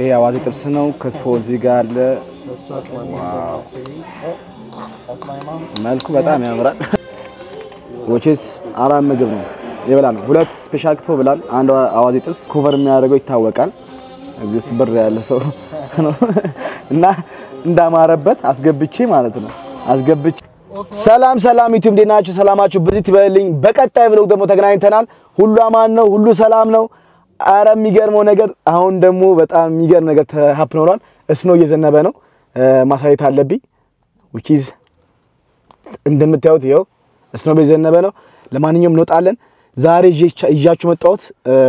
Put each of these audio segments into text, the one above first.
ይሄ አዋዜ ጥብስ ነው። ክትፎ እዚህ ጋር አለ። ዋው መልኩ በጣም ያምራል። ወቼስ አራት ምግብ ነው የበላ ነው። ሁለት ስፔሻል ክትፎ ብላል፣ አንድ አዋዜ ጥብስ ኮቨር የሚያደርገው ይታወቃል። እዚህ ውስጥ ብር ያለ ሰው ነው እና እንዳማረበት አስገብቼ ማለት ነው አስገብቼ። ሰላም ሰላም ዩቲዩብ እንዴት ናችሁ? ሰላማችሁ ብዙ ይበልልኝ። በቀጣይ ብሎግ ደግሞ ተገናኝተናል። ሁሉ አማን ነው፣ ሁሉ ሰላም ነው። አረ የሚገርመው ነገር አሁን ደግሞ በጣም የሚገርም ነገር ተሀፕን ሆኗል። እስኖ እየዘነበ ነው፣ ማሳየት አለብኝ ዊኪዝ እንደምታዩት ይኸው እስኖ እየዘነበ ነው። ለማንኛውም እንወጣለን። ዛሬ ይዣችሁ መጣሁት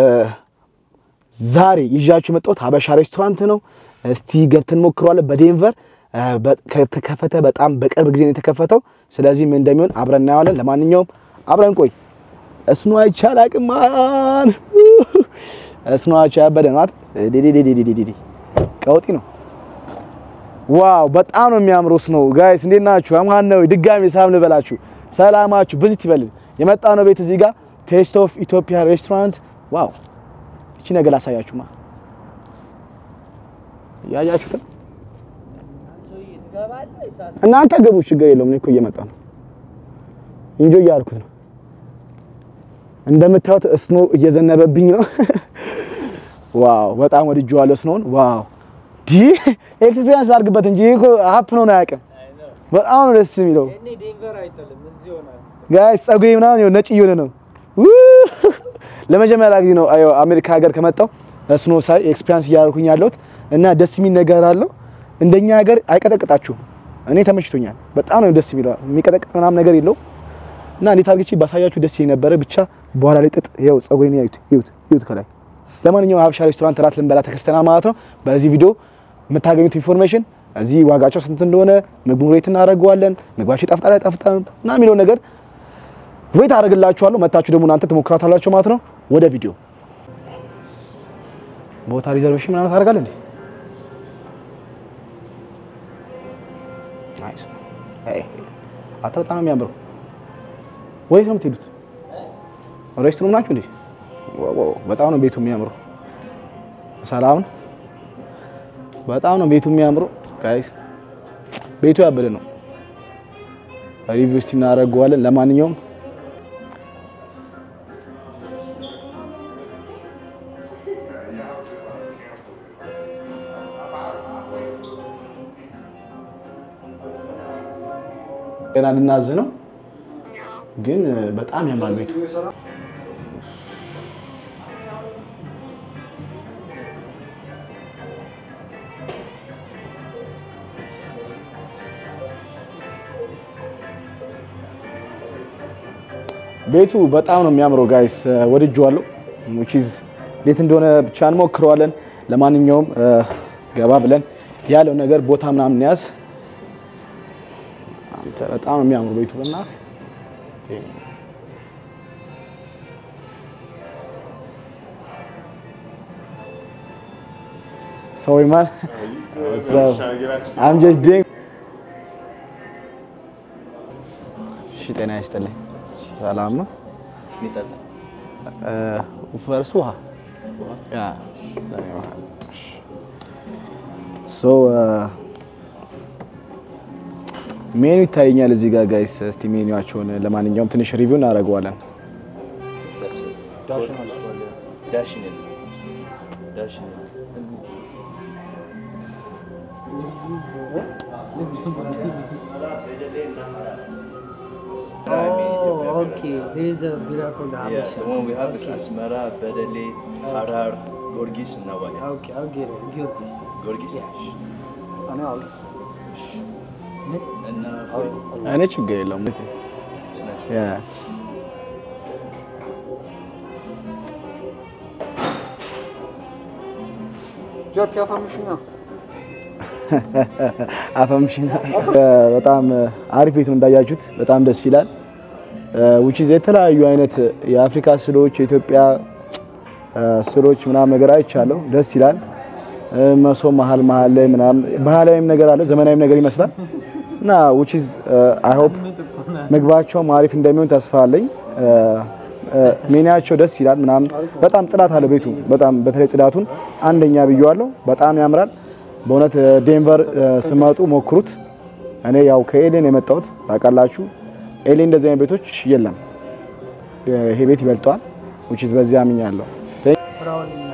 ዛሬ ይዣችሁ መጣሁት ሀበሻ ሬስቶራንት ነው። እስቲ ገብተን ሞክረዋለን። በዴንቨር ከተከፈተ በጣም በቅርብ ጊዜ ነው የተከፈተው። ስለዚህ ምን እንደሚሆን አብረን እናየዋለን። ለማንኛውም አብረን ቆይ። እስኖ አይቻል አቅማን እስኖ አይቻል ያበደ ነው ዲዲዲዲዲዲዲ ቀውጢ ነው። ዋው በጣም ነው የሚያምረው ስኖው። ጋይስ እንዴት ናችሁ? አማን ነው። ድጋሜ ሳም ልበላችሁ ሰላማችሁ ብዝት ይበልል። የመጣ ነው ቤት እዚህ ጋር ቴስት ኦፍ ኢትዮጵያ ሬስቶራንት። ዋው እቺ ነገር ላሳያችሁማ። ያያችሁትን እናንተ ግቡ፣ ችግር የለውም። እኔ እኮ እየመጣ ነው እንጆ እያልኩት ነው። እንደምታዩት እስኖ እየዘነበብኝ ነው። ዋው በጣም ወድጄዋለሁ ስኖውን። ዋው ዲ ኤክስፒሪየንስ አድርግበት እንጂ እኮ ሀፕ ነው አያውቅም። በጣም ነው ደስ የሚለው ጋይስ። ጸጉሬ ምናምን ይኸው ነጭ እየሆነ ነው። ለመጀመሪያ ጊዜ ነው አዮ አሜሪካ ሀገር ከመጣው ስኖ ሳይ ኤክስፒሪየንስ እያደረኩኝ ያለሁት እና ደስ የሚል ነገር አለው። እንደኛ ሀገር አይቀጠቅጣችሁም። እኔ ተመችቶኛል። በጣም ነው ደስ የሚለው። የሚቀጠቅጥ ምናምን ነገር የለው እና እንዴት አድርጌ ባሳያችሁ ደስ የነበረ ብቻ በኋላ ላይ ጥጥ ይኸው ጸጉሬን ያዩት ይዩት ይዩት ከላይ ለማንኛውም ሀበሻ ሬስቶራንት እራት ልንበላ ተከስተናል ማለት ነው። በዚህ ቪዲዮ የምታገኙት ኢንፎርሜሽን እዚህ ዋጋቸው ስንት እንደሆነ ምግቡ ሬት እናደርገዋለን። ምግባቸው ይጣፍጣል አይጣፍጣም እና የሚለው ነገር ሬት አደርግላችኋለሁ። መታችሁ ደግሞ እናንተ ትሞክራታላችሁ ማለት ነው። ወደ ቪዲዮ ቦታ ሪዘርቬሽን ምናምን ታደርጋለህ እንዴ? ናይስ አይ አታ በጣም ነው የሚያምረው። ወዴት ነው የምትሄዱት? ሬስቶራንት ናችሁ እንዴ? ዋው በጣም ነው ቤቱ የሚያምረው። ሰላም ነው። በጣም ነው ቤቱ የሚያምረው ጋይስ። ቤቱ ያበደ ነው። ሪቪው እስቲ እናደርገዋለን። ለማንኛውም ገና ልናዝ ነው፣ ግን በጣም ያምራል ቤቱ። ቤቱ በጣም ነው የሚያምረው ጋይስ፣ ወድጄዋለሁ። ዊችዝ ቤት እንደሆነ ብቻ እንሞክረዋለን። ለማንኛውም ገባ ብለን ያለው ነገር ቦታ ምናምን ያዝ። አንተ በጣም ነው የሚያምረው ቤቱ በእናትህ ሰው ይማል I'm just doing እሺ፣ ጤና ይስጥልኝ። ሰላም ነው። ፈርስ ውሃ ያ ሶ ሜኑ ይታየኛል እዚህ ጋር ጋይስ። እስቲ ሜኑዋቸውን ለማንኛውም ትንሽ ሪቪው እናደርገዋለን። Oh, okay. There is a bira called Yeah, Habesha. the one we have is Okay. Asmara, Bedele, Harar, Gorgis, and Nawali. Okay, I'll get it. Give this. Gorgis. Yeah. And I'll. And uh, for እኔ ችግር የለውም። snatch. ያ ኢትዮጵያ ፈምሽኛ አፈምሽና በጣም አሪፍ ቤት ነው እንዳያችሁት፣ በጣም ደስ ይላል። ዊችዝ የተለያዩ አይነት የአፍሪካ ስሎች የኢትዮጵያ ስሎች ምናምን ነገር አይቻለሁ። ደስ ይላል። መሶብ መሀል መሀል ላይ ምናምን ባህላዊም ነገር አለ፣ ዘመናዊም ነገር ይመስላል እና ዊችዝ አይ ሆፕ ምግባቸውም አሪፍ እንደሚሆን ተስፋ አለኝ። ሜኒያቸው ደስ ይላል ምናምን በጣም ጽዳት አለ ቤቱ በጣም በተለይ ጽዳቱን አንደኛ ብየዋለሁ። በጣም ያምራል በእውነት ዴንቨር እ፣ ስመጡ ሞክሩት። እኔ ያው ከኤሌን የመጣሁት ታውቃላችሁ። ኤሌ እንደዚህ አይነት ቤቶች የለም። ይሄ ቤት ይበልጠዋል። which is በዚህ አምኛለሁ። ፍራውልና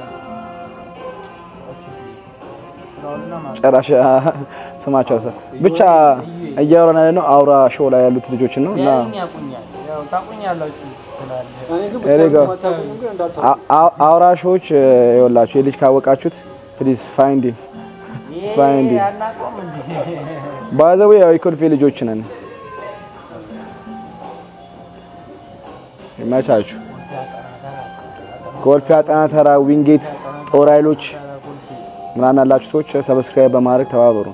ፍራውልና ማለት ጨራሽ ስማቸው ሰ ብቻ እያወራን ያለ ነው አውራ ሾው ላይ ያሉት ልጆችን ነው እና ያኝ ያቁኛል። ያው ታቁኛላችሁ ትላለህ። እኔ ግን ኤሌ ጋር ብታውቁም አታውቁም ግን እንዳታ አ- አ- አውራ ሾዎች ይኸውላችሁ የልጅ ካወቃችሁት ፕሊዝ ፋይንድ ይሄ ፋይንድ አናውቀውም እንዴ? ባዘዌ ያው የኮልፌ ልጆች ነን። ይመቻችሁ። ኮልፌ አጠና ተራ፣ ዊንጌት፣ ጦር ኃይሎች ምናምን ያላችሁ ሰዎች ሰብስክራይብ በማድረግ ተባበሩ።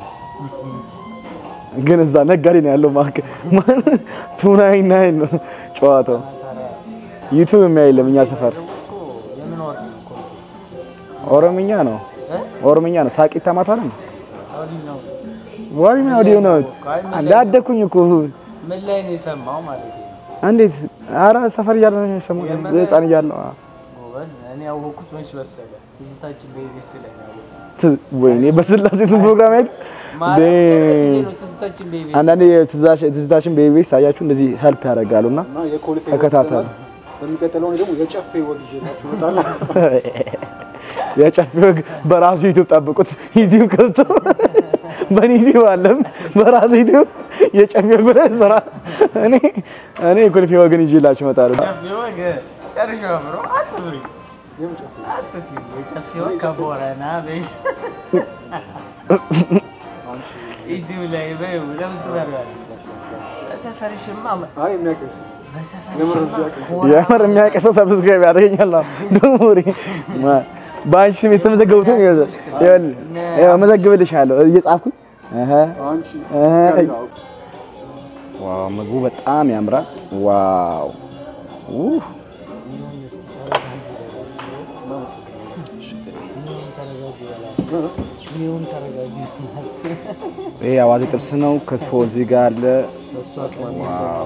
ግን እዛ ነጋዴ ነው ያለው ማክ ቱናይ ናይን ነው ጨዋታው። ዩቲዩብ የሚያይለም እኛ ሰፈር እኮ የምን ወርቅ እኮ ኦሮምኛ ነው ኦሮምኛ ነው። ሳቂታ ማታ ነው አውዲ ነው። ዋሪ ነው ወዲሁ ነው አንዴ አደኩኝ እኮ ምን ላይ ነው የሰማው ማለት ነው? እንዴት ኧረ ሰፈር እያለ ነው የሰማሁት ህፃን እያለሁ አዎ። ጎበዝ። እኔ ያወኩት መች መሰለህ? ትዝታችን በኢቢኤስ ላይ ነው ያወኩት። ት- ወይኔ በስላሴ ስም ፕሮግራም አይደል ማለት ቅርብ ጊዜ ዴ- ነው ትዝታችን በኢቢኤስ አንዳንዴ ትዝታሽ- ትዝታችን በኢቢኤስ ሳያችሁ እንደዚህ ሄልፕ ያደርጋሉ እና እና የኮልፌ ተከታተሉ። ወግ በሚቀጥለው እኔ ደግሞ የጨፌ ወግ ይዤላችሁ እመጣለሁ። የጨፌ ወግ በራሱ ዩቲዩብ ጠብቁት። ዩቲዩብ ከብቶ በእኔ ዩቲዩብ አለም በራሱ ዩቲዩብ የጨፌ ወግ ብለህ ስራ። እኔ እኔ የኮልፌ ወግን ይዤላችሁ እመጣለሁ። ጨፌ ወግ ጨርሼ አብሮ አትብሪ የምን ጨፌ? አትፊ የጨፌ ወግ ከቦረና ቤት ዩቲዩብ ላይ በይው ለምን ትበሪዋለሽ? በሰፈርሽማ አይ የሚያውቅሽ የምር በሰፈርሽማ ቢያውቅሽ ኮራ የምር የሚያውቅ ሰው ሰብስክራይብ ያደርገኛል። ደግሞ በአንቺ ስም የተመዘገቡትን መዘግብልሻለሁ እየጻፍኩኝ እህ አንቺ እህ ያው ዋው ምግቡ በጣም ያምራል። ዋው ኡህ ይሁን ተረጋጊ ይሄ አዋዜ ጥብስ ነው። ክትፎ እዚህ ጋር አለ። ዋው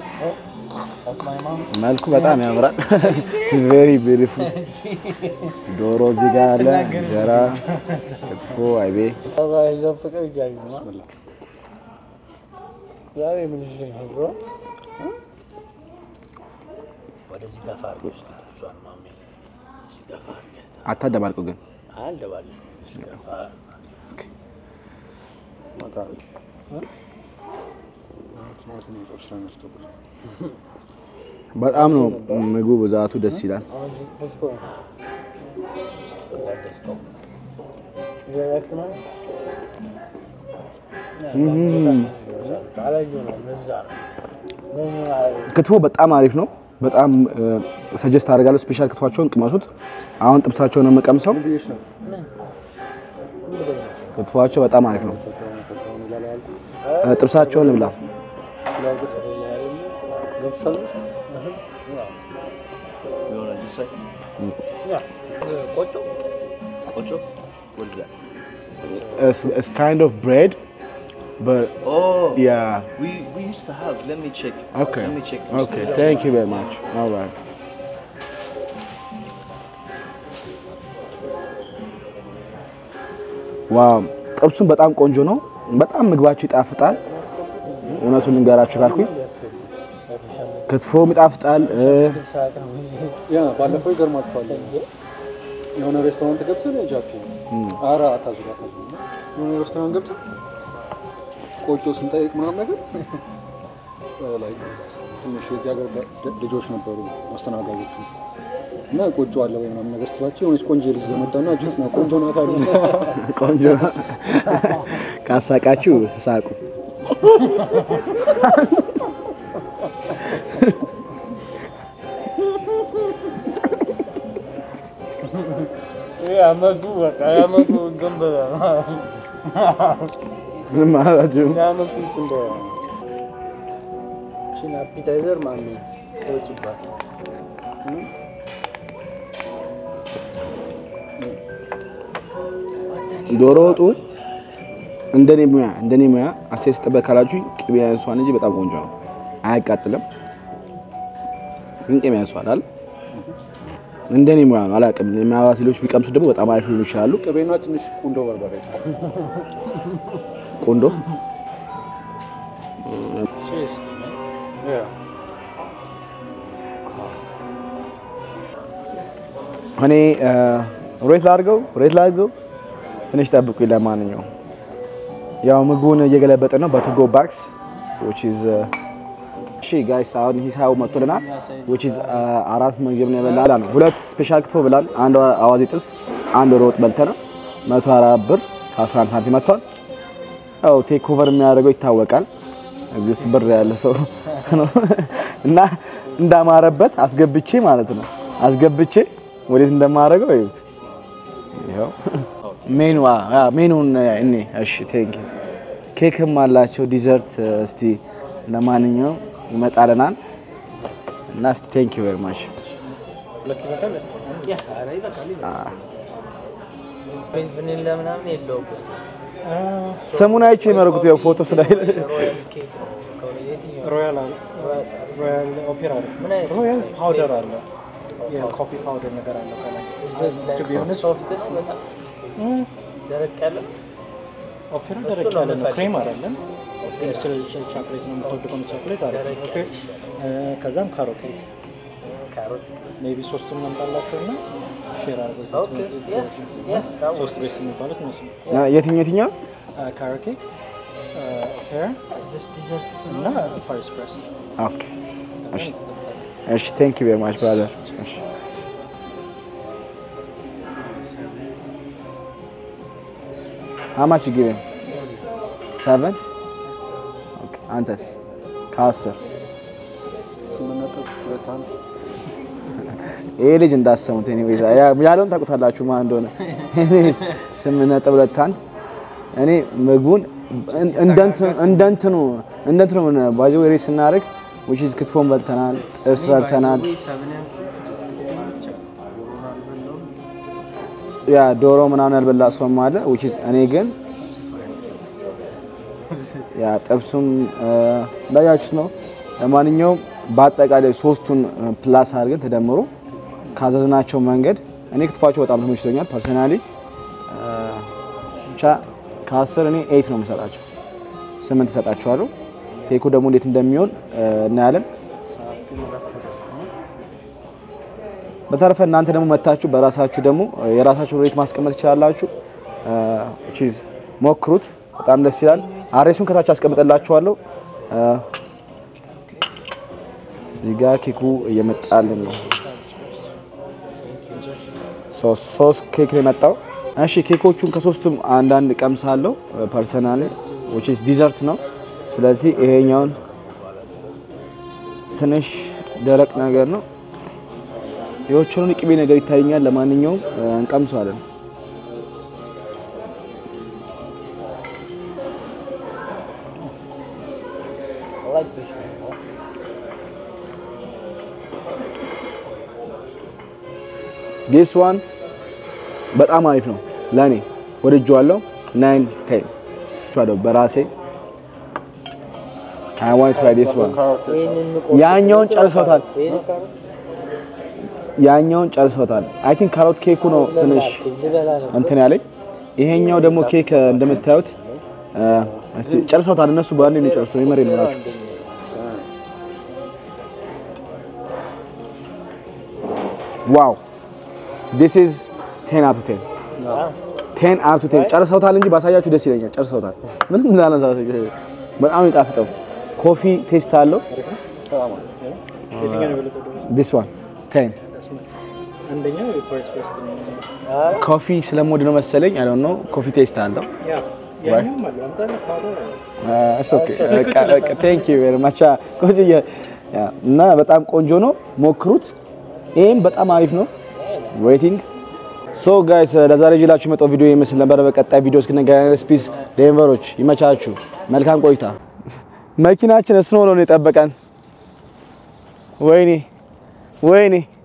መልኩ በጣም ያምራል። ቬሪ ቢዩቲፉል ዶሮ እዚህ ጋር አለ። እንጀራ፣ ክትፎ፣ አይቤ ዛሬ ምን ይዤ ነው ብሮ? ወደዚህ ገፋ አድርገሽ ጥብሷን ማሜ እዚህ ገፋ አድርገህ አታደባልቁ ግን አልደባለሁ ገፋ በጣም ነው ምግቡ ብዛቱ ደስ ይላል። ያዘዝከው ክትፎ በጣም አሪፍ ነው። በጣም ሰጀስት አደርጋለሁ። ስፔሻል ክትፏቸውን ቅመሱት። አሁን ጥብሳቸውን ነው የምቀምሰው። ብዬሽ ነው ክትፏቸው በጣም አሪፍ ነው። እ፣ ጥብሳቸውን ልብላ። You want to decide? ቆጮ Ocho? What is that? It's, it's kind of bread, but Oh, yeah. we, we used to have. Let me check. Okay. Let me check. first. Okay. Thank you very much. All right. ዋው ጥብሱም በጣም ቆንጆ ነው። በጣም ምግባችሁ ይጣፍጣል። እውነቱን ልንገራችሁ ካልኩኝ ክትፎም ይጣፍጣል። እ፣ ያ ባለፈው ይገርማችኋል የሆነ ሬስቶራንት ገብተን ጃፒ ኧረ አታዙ አታዙ የሆነ ሬስቶራንት ገብተን ቆጮ ስንጠይቅ ምናምን ነገር ላይ ትንሽ የዚህ ሀገር ደ- ልጆች ነበሩ አስተናጋጆቹ እና ቆጮ አለ ወይ ምናምን ነገር ስትላቸው የሆነች ቆንጆ ልጅ ዘመጣና እጅት ነው ቆንጆ ናት አሉ። ቆንጆ ነው። ካሳቃችሁ ሳቁ። ያመጡ በቃ ያመጡ እንትን ብለህ ምን ማለታችሁ? ያመጡ እንትን ብለህ እሺን አፒታይዘር ማሚ ተውጭባት ዶሮ ወጡ እንደኔ ሙያ እንደኔ ሙያ አስተያየት ስጠበቅ ካላችሁ ቅቤ ያንሷል እንጂ በጣም ቆንጆ ነው። አያቃጥልም፣ ግን ቅቤ ያንሷል አይደል? እንደኔ ሙያ ነው አላውቅም። ምናልባት ሌሎች ቢቀምሱ ደግሞ በጣም አሪፍ ሊሆኑ ይችላሉ። ቅቤና ትንሽ ቁንዶ በርበሬ ቆንዶ Seriously, man. እኔ ሬት ላድርገው ሬት ላድርገው ትንሽ ጠብቁኝ። ለማንኛውም ያው ምግቡን እየገለበጠ ነው በቱጎ ባክስ which is uh, እሺ ጋይስ አሁን ሂሳቡ መጥቶልናል which is uh, አራት ምግብ ነው የበላ ነው። ሁለት ስፔሻል ክትፎ ብላን፣ አንድ አዋዜ ጥብስ፣ አንድ ዶሮ ወጥ በልተናል። 104 ብር ከ11 ሳንቲም መጥቷል። ያው ቴክ ኦቨር የሚያደርገው ይታወቃል። እዚህ ውስጥ ብር ያለ ሰው ነው እና እንዳማረበት አስገብቼ ማለት ነው አስገብቼ ወዴት እንደማደርገው እዩት። ይኸው ሜኑ ሜኑን እኔ እሺ፣ ቴንክ ዩ ኬክም አላቸው ዲዘርት። እስቲ ለማንኛውም ይመጣልናል እና እስቲ ቴንክ ዩ ቬሪ ማች ሁለት ይበቃል? ኧረ ይበቃል። ፍሬንች ቫኒላ ምናምን የለውበትም። ስሙን አይቼ የመረኩት ያው ፎቶ ስላይል ሮያል ኬክ ነው ከሆነ የትኛው? ሮያል አለ ሮያል ኦፔራ አለ ምን አይነት ሮያል ፓውደር አለ የኮፊ ፓውደር ነገር አለ ከላይ Is it like To be honest- softest በጣም ደረቅ ያለ ኦፔራ እሱ ደረቅ ነው ያለ ነው የምፈልገው። ክሬም አይደለም ቻክሌት ነው የምትወድ ከሆነ ቻክሌት አለ ደረቅ ኦኬ ያለ እ፣ ከዛም ካሮት ኬክ ካሮት ሜቢ ሶስቱን እናምጣላቸው እና ሼር አድርገው ኦኬ ያ ያ that ሶስት works. ቤስት የሚባሉት እነሱ ነው የትኛው የትኛው ካሮት ኬክ ኦፔራ Just dessert እና ፓሪስ ፕሬስ ኦኬ እሺ እሺ ቴንክ ዩ ቬሪ ማች ብራዘር እሺ How much you giving? Seven? ኦኬ አንተስ? ከአስር ስምንት ነጥብ ሁለት አንድ ይሄ ልጅ እንዳሰሙት ኤኒዌይስ ያለውን ታውቁታላችሁ ማን እንደሆነ። ኤኒዌይስ ስምንት ነጥብ ሁለት አንድ እኔ ምግቡን እንደንትኑ እንደንትኑ እንደንትኑ ባዚ ወሬ ስናደርግ which is ክትፎን በልተናል፣ ጥብስ በልተናል፣ ያ ዶሮ ምናምን ያልበላ ሰውም አለ which is እኔ ግን ያ ጥብሱም እንዳያችሁት ነው። ለማንኛውም በአጠቃላይ ሶስቱን ፕላስ አድርገን ተደምሮ ካዘዝናቸው መንገድ እኔ ክትፏቸው በጣም ተመችቶኛል። ፐርሰናሊ ብቻ ከአስር እኔ ኤይት ነው የምሰጣቸው፣ ስምንት እሰጣቸዋለሁ። ኬኩ ደግሞ እንዴት እንደሚሆን እናያለን። በተረፈ እናንተ ደግሞ መታችሁ በራሳችሁ ደግሞ የራሳችሁ ሬት ማስቀመጥ ትችላላችሁ። ቺዝ ሞክሩት፣ በጣም ደስ ይላል። አሬሱን ከታች አስቀምጥላችኋለሁ። እዚህ ጋር ኬኩ እየመጣልን ነው። ሶስት ኬክ ነው የመጣው። እሺ ኬኮቹን ከሶስቱም አንዳንድ ቀምሳለሁ ፐርሰናሊ which is ዲዘርት ነው። ስለዚህ ይሄኛውን ትንሽ ደረቅ ነገር ነው። የኦቾሎኒ ቅቤ ነገር ይታየኛል። ለማንኛውም እንቀምሰዋለን። I like this one. more. ዲስ ዋን በጣም አሪፍ ነው ለእኔ ወድጄዋለሁ። ናይን ቴን ቻለው በራሴ አይ ዋንት ትራይ ዲስ ዋን ይሄንን ቆርጦ ያኛውን ጨርሶታል። ይሄንን ካሮት ያኛውን ጨርሶታል። አይ ቲንክ ካሮት ኬኩ ነው ትንሽ ልበላ ነበር። እንትን ያለኝ። ይሄኛው ደግሞ ኬክ እንደምታዩት እስቲ ጨርሶታል። እነሱ በአንዴ ነው የጨረሱት። የመሬ ነው ናቸው። ዋው ዲስ ኢዝ ቴን አፕ ቴን ቴን አፕ ቴን ጨርሰውታል እንጂ ባሳያችሁ ደስ ይለኛል። ጨርሰውታል። ምንም እንዳነሳ በጣም ይጣፍጠው። ኮፊ ቴስት አለው። የትኛው ነው የበለጠው ደግሞ? ዲስ ዋን ቴን አንደኛው የፓሪስ ፕሬስ ነው ኮፊ ስለምወድ ነው መሰለኝ። አይ ዶንት ኖ ኮፊ ቴስት አለው። ያ ያኛውም አለ አንተ ፓውደር አለ ቴንክ ዩ ቬሪ ማች ቆንጆዬ ያ እና በጣም ቆንጆ ነው። ሞክሩት። ይሄም በጣም አሪፍ ነው። ዌቲንግ ሶ ጋይስ ለዛሬ ይዤላችሁ የመጣው ቪዲዮ ይመስል ነበር። በቀጣይ ቪዲዮ እስክንገናኝ ስፒስ ዴንቨሮች ይመቻችሁ። መልካም ቆይታ። መኪናችን እስኖ ነው የጠበቀን። ወይኔ ወይኔ